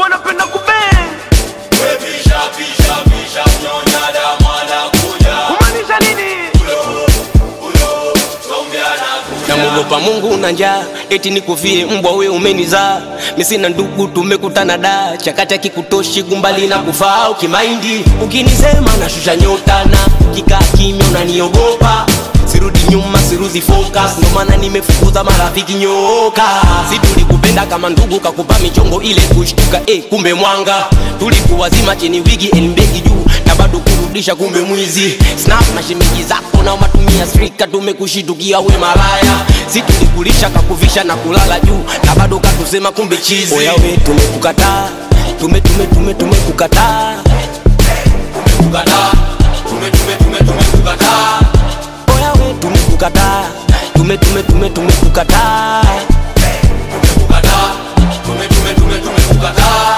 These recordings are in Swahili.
wanapenda kubeng kumaanisha nini namwogopa mungu na njaa eti nikufie mbwa we umenizaa misina ndugu tumekutana da chakati akikutoshi gumbali na kufaa ukimaindi ukinisema nashusha nyota na ukikaa kimya unaniogopa sirudi nyuma sirudi focus ndo maana nimefukuza marafiki nyoka si tulikupenda kama ndugu kakupa michongo ile kushtuka eh, kumbe mwanga tulikuwazima cheni wigi elmbegi juu na bado kurudisha kumbe mwizi snap na shemeji zako na matumia strika tumekushitukia we malaya si tulikulisha kakuvisha na kulala juu na bado katusema kumbe chizi oya we tumekukataa tume tume tume tumekukataa tumekukataa tume tume tume tumekukataa oya we tumekukataa tume tume tume tumekukataa tumekukataa tume tume tume tumekukataa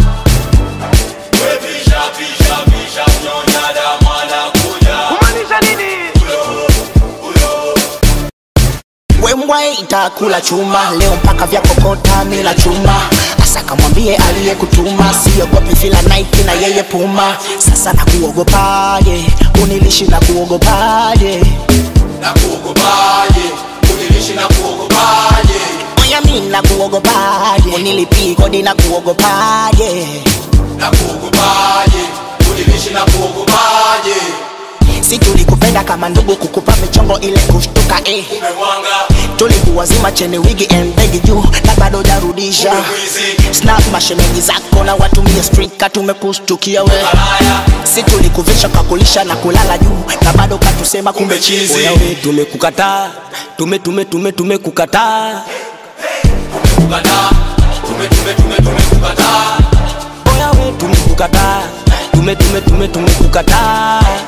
kumaanisha nini wembwa itakula chuma leo mpaka vya kokota mila chuma asa kamwambie aliyekutuma siogopi fila naiki na yeye puma sasa na kuogopaje unilishi na kuogopaje oya mi na kuogopaje unilipii kodi na kuogopaje si tulikupenda kama ndugu kukupa michongo ile kushtuka eh. tulikuwazima chene wigi embegi juu na bado jarudisha snap mashemeji zako na watumie strika tumekustukia we si tulikuvisha kakulisha na kulala juu na bado katusema kumbe chizi oya we tumekukataa tume tume tume tumekukataa oya we tumekukataa tume tume tume tumekukataa